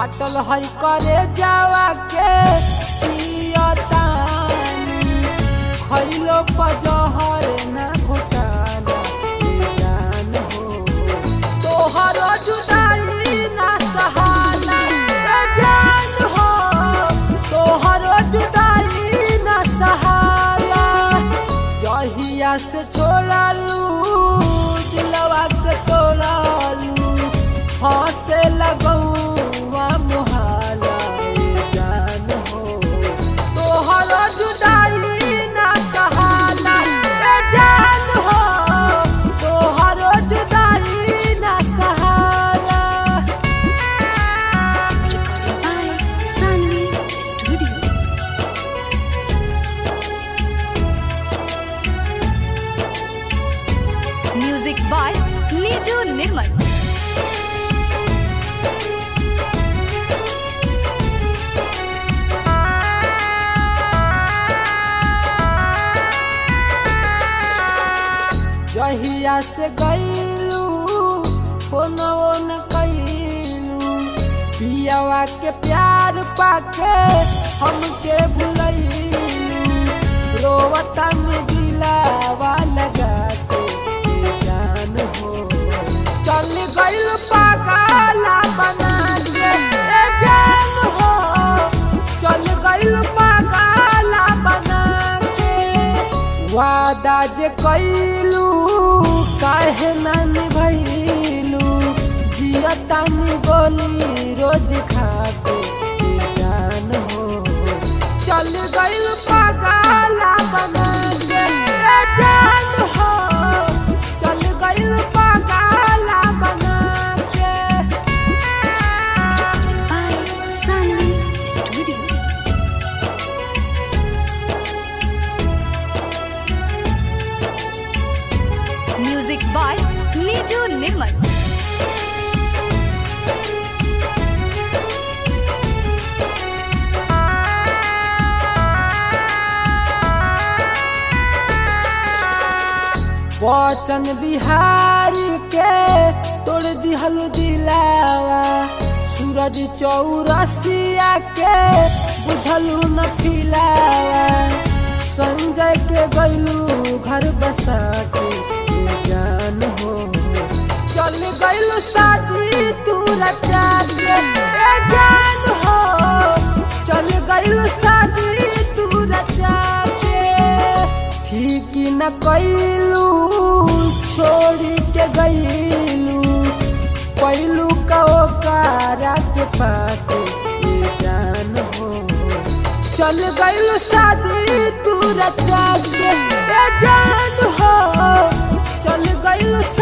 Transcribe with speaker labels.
Speaker 1: फाटल है करे जावा के सियतानी खैलो पजहर ना घोटाला ए जान हो तोहर जुदाई ना सहाला ए जान हो तोहर जुदाई ना सहाला जहिया से छोड़लू दिलवा के तोड़लू हंसे लगौआ मुहाला ए जान हो तोहर जुदाई ना सहाला ए जान हो तोहर जुदाई ना सहाला
Speaker 2: Recorded by Sunny Studio. Music by Niju Nirmal.
Speaker 1: जहिया से गईलू फोनो न कैलू पियावा के प्यार पाके हमके भुलैलू रोवता में दिलावा लगा के ए जान हो चल गईल पागला बना के ए जान हो चल गईल पागला बना के वादा जे कैलू काहे ना निभैलू जियता नि गोली रोज खाके ए जान हो चल गईल पागला बना के ए जान हो चल गईल पागला बना के
Speaker 2: Recorded by Sunny Studio. Music by Niju Nirmal.
Speaker 1: वचन बिहारी के तोड़ दिहल दिलावा सूरज चौरसिया के बुझलू न फिलावा संजय के गैलू घर बसा के ए जान हो चल गैलू शादी तू रचा के ए जान हो चल गैलू शादी तू रचा के ठीक न कैलू छोड़ी के गईलू पैलू का ओकारा के पाके ए जान हो चल गईलू शादी तू रचा के ए जान हो चल गईलू